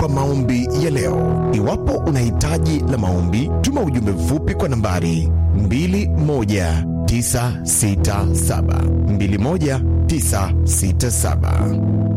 kwa maombi ya leo. Iwapo una hitaji la maombi, tuma ujumbe mfupi kwa nambari 21967 21967.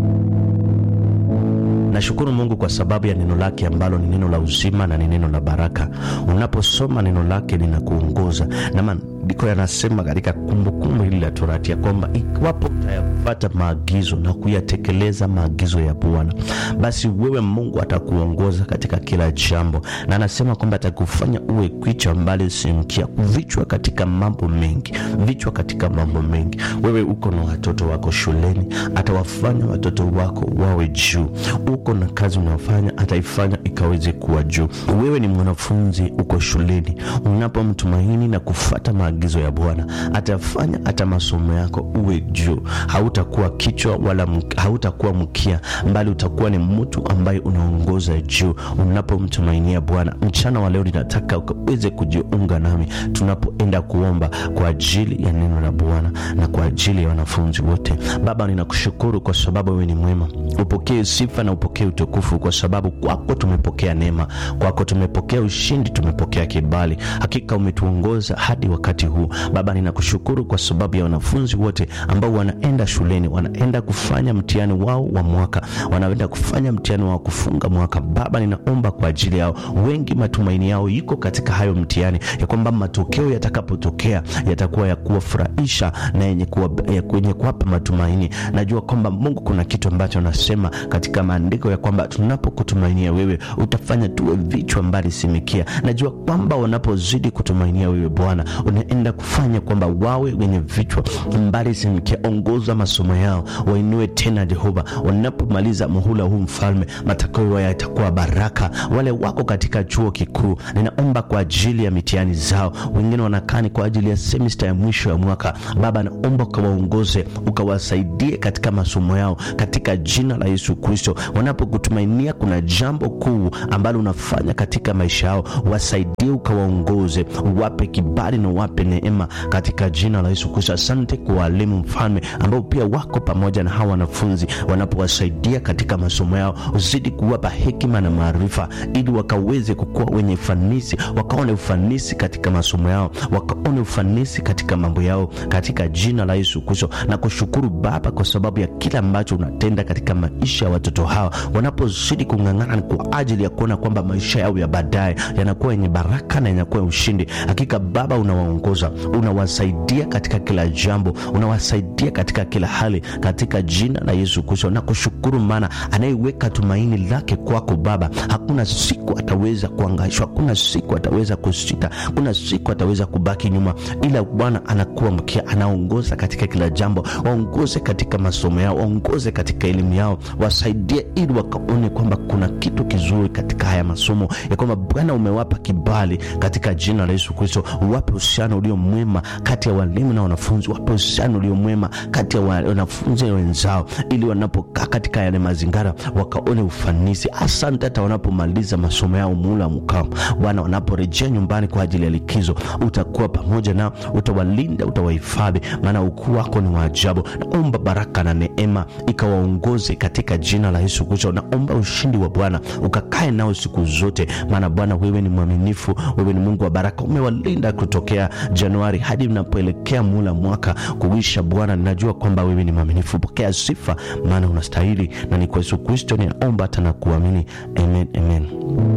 Nashukuru Mungu kwa sababu ya neno lake ambalo ni neno la uzima na ni neno la baraka. Unaposoma neno lake linakuongoza, na maandiko yanasema katika Kumbukumbu hili la Torati ya kwamba iwapo utayapata maagizo na kuyatekeleza maagizo ya Bwana, basi wewe Mungu atakuongoza katika kila jambo, na anasema kwamba atakufanya uwe kichwa mbali si mkia, vichwa katika mambo mengi, vichwa katika mambo mengi. Wewe uko na watoto wako shuleni, atawafanya watoto wako wawe juu uko na kazi unayofanya ataifanya ikaweze kuwa juu. Wewe ni mwanafunzi uko shuleni, unapomtumaini na kufata maagizo ya Bwana atafanya hata masomo yako uwe juu. Hautakuwa kichwa wala hautakuwa mkia, mbali utakuwa ni mtu ambaye unaongoza juu unapomtumainia Bwana. Mchana wa leo ninataka ukaweze kujiunga nami tunapoenda kuomba kwa ajili ya neno la Bwana na kwa ajili ya wanafunzi wote. Baba, ninakushukuru kwa sababu wewe ni mwema. Upokee sifa na upokee utukufu, kwa sababu kwako tumepokea neema, kwako tumepokea ushindi, tumepokea kibali. Hakika umetuongoza hadi wakati huu. Baba, ninakushukuru kwa sababu ya wanafunzi wote ambao wanaenda shuleni, wanaenda kufanya mtihani wao wa mwaka, wanaenda kufanya mtihani wao kufunga mwaka. Baba, ninaomba kwa ajili yao. Wengi matumaini yao iko katika hayo mtihani, ya kwamba matokeo yatakapotokea yatakuwa ya kuwafurahisha na yenye kuwapa matumaini. Najua kwamba Mungu kuna kitu ambacho anasema katika maandiko ya kwamba tunapokutumainia wewe utafanya tuwe vichwa mbali simikia. Najua kwamba wanapozidi kutumainia wewe Bwana, unaenda kufanya kwamba wawe wenye vichwa mbali simikia. Ongoza masomo yao, wainue tena Jehova. Wanapomaliza muhula huu Mfalme, matokeo yao yatakuwa baraka. Wale wako katika chuo kikuu, ninaomba kwa ajili ya mitihani zao. Wengine wanakani kwa ajili ya semesta ya mwisho ya mwaka. Baba, naomba ukawaongoze, ukawasaidie katika masomo yao, katika jina la Yesu Kristo. Wanapokutumainia kuna jambo kuu ambalo unafanya katika maisha yao, wasaidie, ukawaongoze, wape kibali na wape neema katika jina la Yesu Kristo. Asante kwa walimu Mfalme ambao pia wako pamoja na hawa wanafunzi, wanapowasaidia katika masomo yao, uzidi kuwapa hekima na maarifa, ili wakaweze kukuwa wenye ufanisi, wakaone ufanisi katika masomo yao, wakaone ufanisi katika mambo yao, katika jina la Yesu Kristo. Na kushukuru Baba kwa sababu ya kila ambacho unatenda katika maisha ya watoto hawa wanapozidi kung'ang'ana kwa ajili ya kuona kwamba maisha yao ya baadaye yanakuwa yenye baraka na yanakuwa ushindi. Hakika Baba, unawaongoza unawasaidia katika kila jambo, unawasaidia katika kila hali, katika jina la Yesu Kristo. Na kushukuru maana anayeweka tumaini lake kwako Baba, hakuna siku ataweza kuangaishwa, hakuna siku ataweza kusita, kuna siku ataweza kubaki nyuma, ila Bwana anakuwa mkia, anaongoza katika kila jambo. Waongoze katika masomo yao, waongoze katika elimu yao, wasaidie ili wakaone kwamba kuna kitu kizuri katika haya masomo, ya kwamba Bwana umewapa kibali katika jina la Yesu Kristo. Wape uhusiano ulio mwema kati ya walimu na wanafunzi, wape uhusiano ulio mwema kati ya wanafunzi wenzao, ili wanapokaa katika yale mazingira wakaone ufanisi. Asante hata wanapomaliza masomo yao muula mkao, Bwana, wanaporejea nyumbani kwa ajili ya likizo, utakuwa pamoja nao, utawalinda, utawahifadhi, maana ukuu wako ni wa ajabu. Naomba baraka na neema ikawaongoze katika jina la Yesu Kristo. Naomba ushindi wa Bwana ukakae nao siku zote, maana Bwana wewe ni mwaminifu, wewe ni Mungu wa baraka. Umewalinda kutokea Januari hadi unapoelekea mula mwaka kuisha. Bwana, ninajua kwamba wewe ni mwaminifu. Pokea sifa, maana unastahili, na ni kwa Yesu Kristo ninaomba hata na kuamini, amen, amen.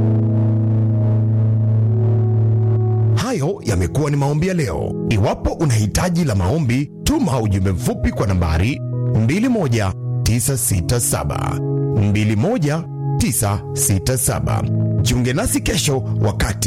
Hayo yamekuwa ni maombi ya leo. Iwapo una hitaji la maombi, tuma ujumbe mfupi kwa nambari 21967 21967. Jiunge nasi kesho wakati